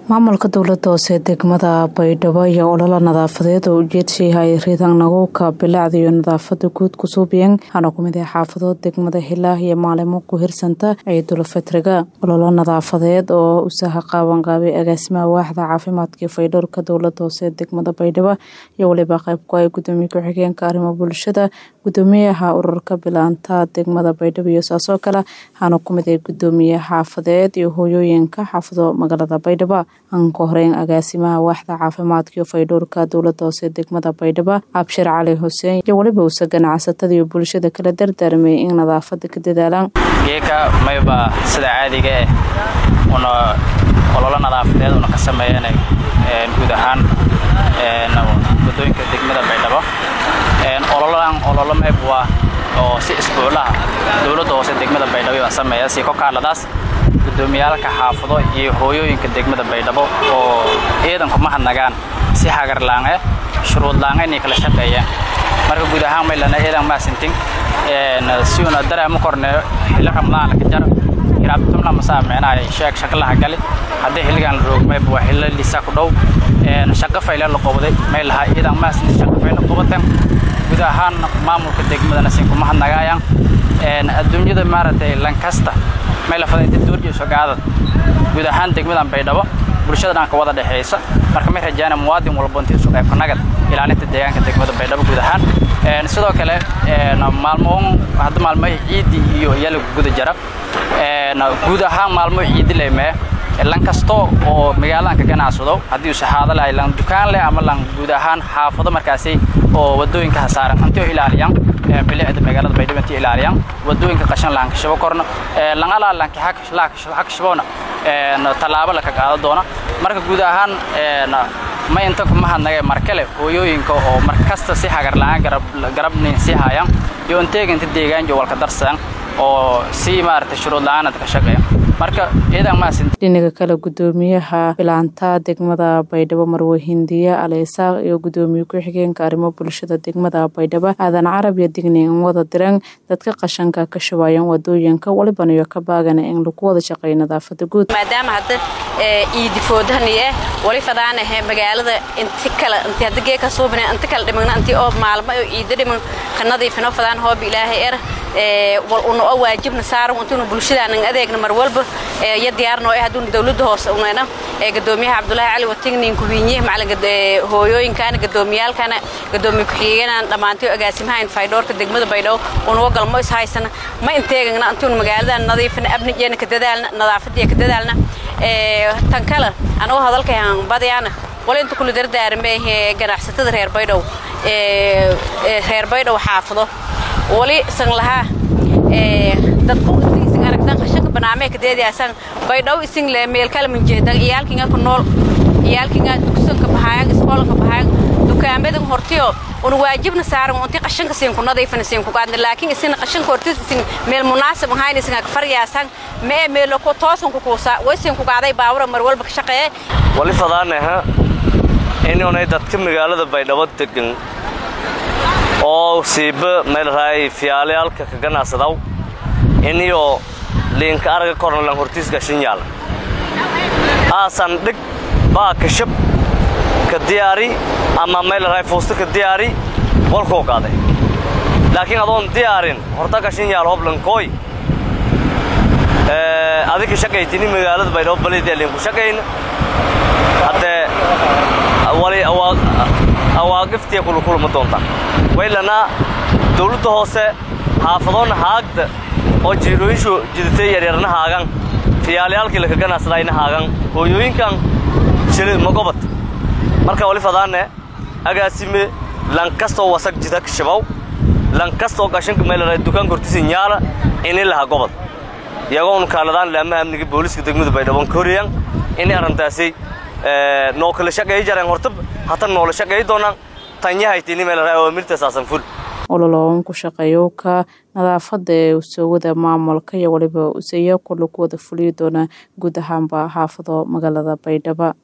maamulka dowlada hoose degmada baydhabo iyo ololo nadaafadeed oo ujeedsayahay ridan naguka bilacda iyo nadaafada guud kusuubiyeen waxaana kumid ah xaafadood degmada hilaah iyo maalimo ku hirsanta ciidul fitriga ololo nadaafadeed oo usaha qaabanqaabay agaasimaha waaxda caafimaadka faydhowrka dowlada hoose degmada baydhabo iyo weliba qeybku ay gudoomiye ku-xigeenka arrimo bulshada gudoomiyaha ururka bilaanta degmada baydhabo iyo saasoo kale waxaana kumid ah gudoomiye xaafadeed iyo hooyooyinka xaafado magaalada baydhabo aan ka horeyn agaasimaha waaxda caafimaadka iyo faydhowrka dowlada hoose degmada baydhabo cabshir cali xuseen iyo weliba usa ganacsatada iyo bulshada kala dardaarmay in nadaafada ka dadaalaan geeka mayba sida caadiga ah una ololo nadaafadeed una ka sameeyeen guud ahaan wadooyinka degmada baydhabo ololadan ololo mayb waa oo si isbuuclaha dowladda hoose degmada baydhabo baan sameeya si kokaaladaas gudoomiyaalka xaafado iyo hooyooyinka degmada baydhabo oo ciidanku ma hadnagaan si hagarlaange shuruudlaange inay kala shaqeeyeen marka guud ahaan maylana ciidan maasintin si una dareema korneeyo xilli ramadaanka ka jar hiraabtumla masaa meenaha sheeg shaqlaha gali haddii xilligan la roogmayba waa xillo lisa ku dhow shaqo fayle la qobday may lahaa ciidan maasintin shaqo fayle qobatan guud ahaan maamulka degmadana sinkuma hadnagaayaan adduunyada maaragtay lankasta may lafadaynta duurjiiso gaadad guud ahaan degmadan baydhabo bulshada dhanka wada dhexaysa marka may rajaana muwaadin walba intiisu qaybka nagad ilaalinta deegaanka degmada baydhabo guud ahaan sidoo kale maalmoon hadda maalmo ciidi iyo yala guda jara guud ahaan maalmo ciidi leemee lan kasto oo magaaladan ka ganacsado haddii uu saxaado lahay lan dukaan leh ama lan guud ahaan xaafado markaasi oo wadooyinka hasaaran antio ilaaliyaan bilicda magaalada baydhabo intii ilaaliyaan wadooyinka qashan lahan kashabo korna lan alaa lanki hakashabona tallaabo laka qaado doona marka guud ahaan ma inta kuma hadnaga markale hooyooyinka oo mar kasta si hagar la-aan garabnin si hayaan iyo inteeginta deegaan jo walka darsan oo si maaragtay shuruud la-aanad ka shaqeeya marka ciidan maasin dhinaga kale gudoomiyaha bilaanta degmada baydhabo marwe hindiya aleysaaq iyo gudoomiye ku-xigeenka arrimo bulshada degmada baydhabo aadan carab iyo dignin wada diran dadka qashanka ka shubaayaan wadooyinka waliban iyo ka baagana in lagu wada shaqeeyo nadaafada guud maadaama hadda iidifoodahani eh wali fadaanahe magaalada inti kale inti hadda geeka suubina inti kale dhimagna inti oo maalmo oo iida dhiman ka nadiifino fadaan hooba ilaahay er wal una oo waajibna saaran intinu bulshadaanan adeegna mar walba iyo diyaarno eh hadduuna dowladda hoose unayna gadoomiyaha cabdulaahi cali watignin kuwiinye macalin hooyooyinkana gadoomiyaalkana gadoomiye ku-xigeenan dhammaantay agaasimahayn faydhoorka degmada baydhabo unaga galmo is haysana ma inteegagna intinu magaaladan nadiifina abnijeena ka dadaalna nadaafadiya ka dadaalna tan kale anagoo hadalkayan badyaana wala inta kula dardaarmee ganacsatada reer baydhow reer baydhow xaafado wali san lahaa dadku isin aragtan qashanka banaamee ka deediyaasan baydhow isin le meel kala manjeedan iyaalkinga ku nool iyaalkinga dugsanka bahaayan iskoolanka bahaayan dukaamadan hortiyo una waajibna saaran unti qashanka siin ku nadiifina siin ku qaadna laakiin isina qashanka hortis isin meel munaasib ahayn isin ka faryaasan mee meelo ku toosan ku kuusa way siin ku qaaday baawra mar walba ka shaqeeye wali fadaanaha inunay dadka magaalada baydhabo degan oo siiba meelraay fiyaalayaalka ka ganacsadaw iniyo liinka araga korna lan hortiis gashan yaala aasan dhig baa kashab ka diyaari ama meelraay fuusta ka diyaari walkuu qaaday laakiin adoon diyaarin horta gashan yaal hoblankooy adika shaqaytini magaalada baydhabo baleedyaa liinku shaqayna haddee wali awaaqiftiya kulukuluma doonta waylanaa dawladda hoose xaafadoonna haagda oo jiirooyinshu jidatay yaryarna haagan fiyaalayaalkii laka ganacsadayna haagan hooyooyinkan shilid magobad marka wali fadaane agaasime lankastoo wasag jida shabaw lankastoo qashanka meelana dukaanka hortiisa nyaala ini laha gobod iyagoonu kaaladaan laamaha amniga booliiska degmada baydhabon ka horiyaan inay arrintaasi noo kala shaqeeyi jareen horta hatan noola shaqeeyi doonaan tanyahaytini meelaraay oo mirtasaasan ful ololoon ku shaqeeyo ka nadaafada ee usowada maamulka iyo waliba usaya kula ku wada fuliyi doona guud ahaanba xaafado magaalada baydhaba